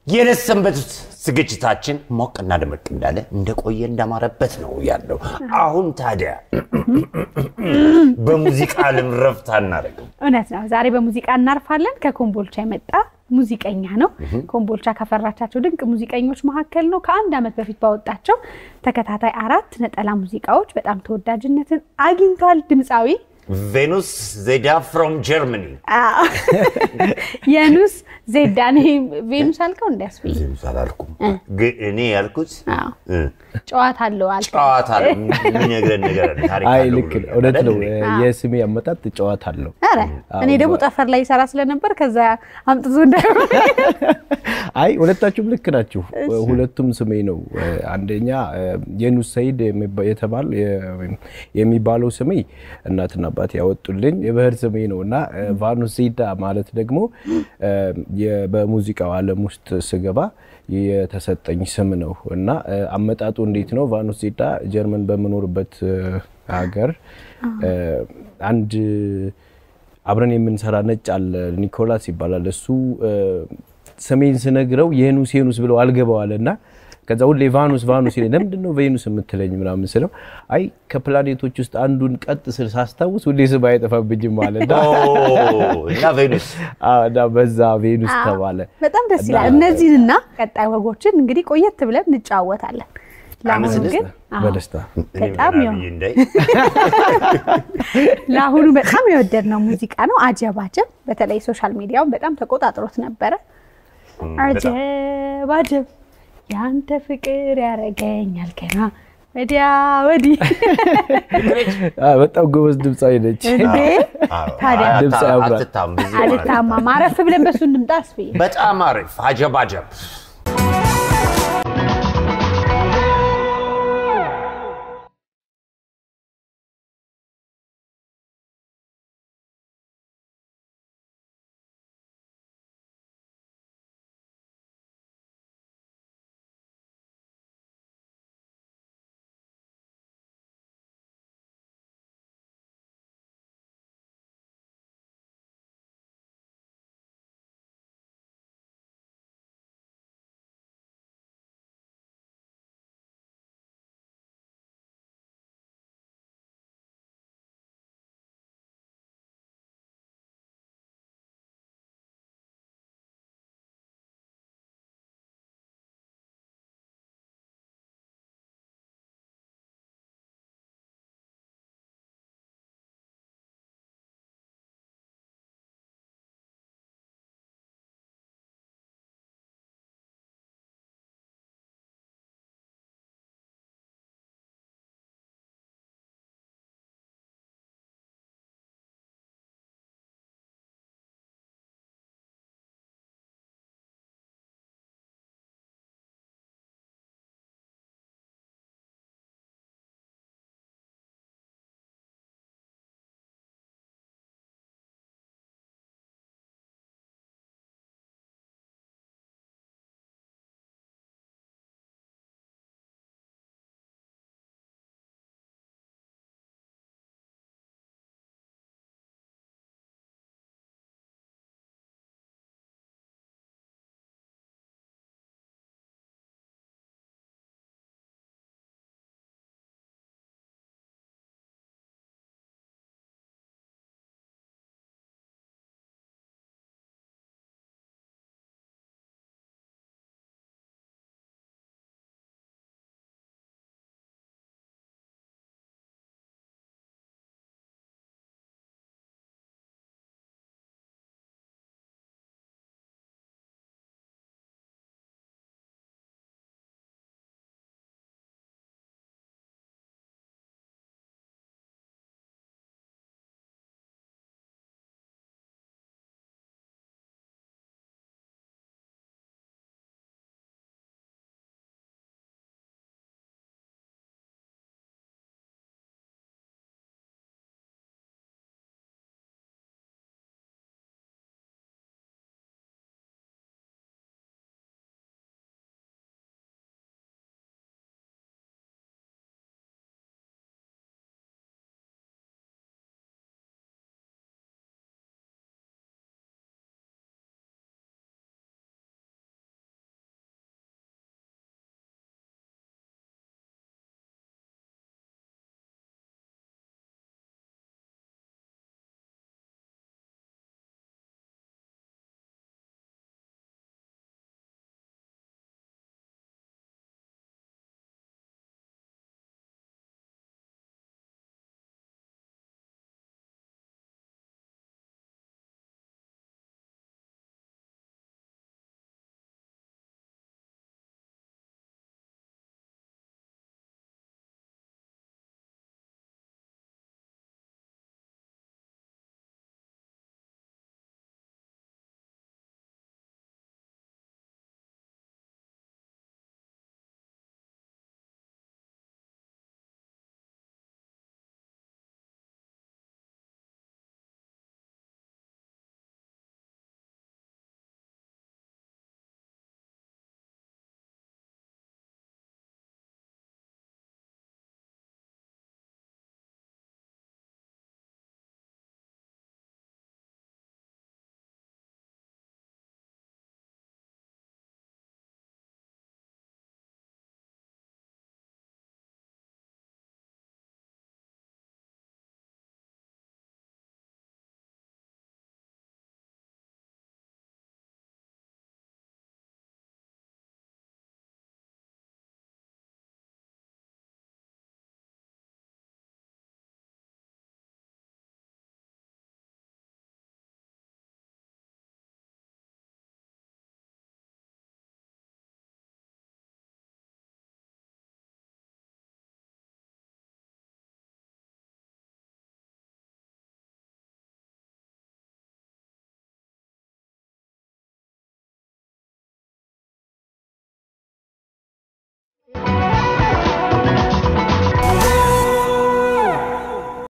የነሰንበት ዝግጅታችን ሞቅና ደመቅ እንዳለ እንደቆየ እንዳማረበት ነው ያለው። አሁን ታዲያ በሙዚቃ ዓለም ረፍት አናደርግም። እውነት ነው። ዛሬ በሙዚቃ እናርፋለን። ከኮምቦልቻ የመጣ ሙዚቀኛ ነው። ኮምቦልቻ ካፈራቻቸው ድንቅ ሙዚቀኞች መካከል ነው። ከአንድ ዓመት በፊት ባወጣቸው ተከታታይ አራት ነጠላ ሙዚቃዎች በጣም ተወዳጅነትን አግኝቷል። ድምፃዊ ቬኑስ ዜዳ ፍሮም ጀርመኒ የኑስ ዜዳን ቬኑስ አልከው እንዲያስብኝ ቬኑስ አላልኩም፣ ግን እኔ ያልኩት እ፣ ጨዋታ አለው አልከው። ጨዋታ ነው የሚነግረን ነገር አለ፣ ታሪክ አይ አለው ልክ ብሎ ነው፣ እውነት ነው። አይደል? የስሜ አመጣጥ ጨዋታ አለው። ኧረ እኔ ደግሞ ጠፈር ላይ ይሰራ ስለነበር ከዛ አምጥቶ እንዳይሆን አይ ሁለታችሁም ልክ ናችሁ። ሁለቱም ስሜ ነው። አንደኛ የኑስ ሰይድ የሚባ- የተባል የሚባለው ስሜ እናትና አባት ያወጡልኝ የብሔር ስሜ ነው እና ቫኑስ ዜዳ ማለት ደግሞ የ- በሙዚቃው ዓለም ውስጥ ስገባ የተሰጠኝ ስም ነው እና አመጣጡ እንዴት ነው? ቫኑስ ዜዳ ጀርመን በምኖርበት ሀገር አንድ አብረን የምንሰራ ነጭ አለ ኒኮላስ ይባላል። እሱ ስሜን ስነግረው የኑስ የኑስ ብለው አልገባዋል እና ከዛ ሁሌ ቫኑስ ቫኑስ ይለኝ። ለምንድን ነው ቬኑስ የምትለኝ ምናምን ስለው አይ ከፕላኔቶች ውስጥ አንዱን ቀጥ ስል ሳስታውስ ሁሌ ስም አይጠፋብኝም ማለት ኦ፣ እና ቬኑስ እና በዛ ቬኑስ ተባለ። በጣም ደስ ይላል። እነዚህንና ቀጣይ ወጎችን እንግዲህ ቆየት ብለን እንጫወታለን። ለአሁኑ አመሰግናለሁ። ግን አዎ፣ በደስታ በጣም እኔ ያው ብዬ እንዳይ ለአሁኑ በጣም የወደድነው ሙዚቃ ነው። አጀብ አጀብ። በተለይ ሶሻል ሚዲያውን በጣም ተቆጣጥሮት ነበረ። አጀብ አጀብ ያንተ ፍቅር ያረገኛል ገና ወዲያ ወዲህ አ፣ በጣም ጎበዝ ድምፃዊ ነች። እንዴ አዎ፣ ታዲያ አታ- ድምፅ ያምራል። አትታም ብዙ ማለት ነው። አልታማ ማረፍ ብለን በሱ እንምጣ አስብዬ በጣም አሪፍ አጀብ አጀብ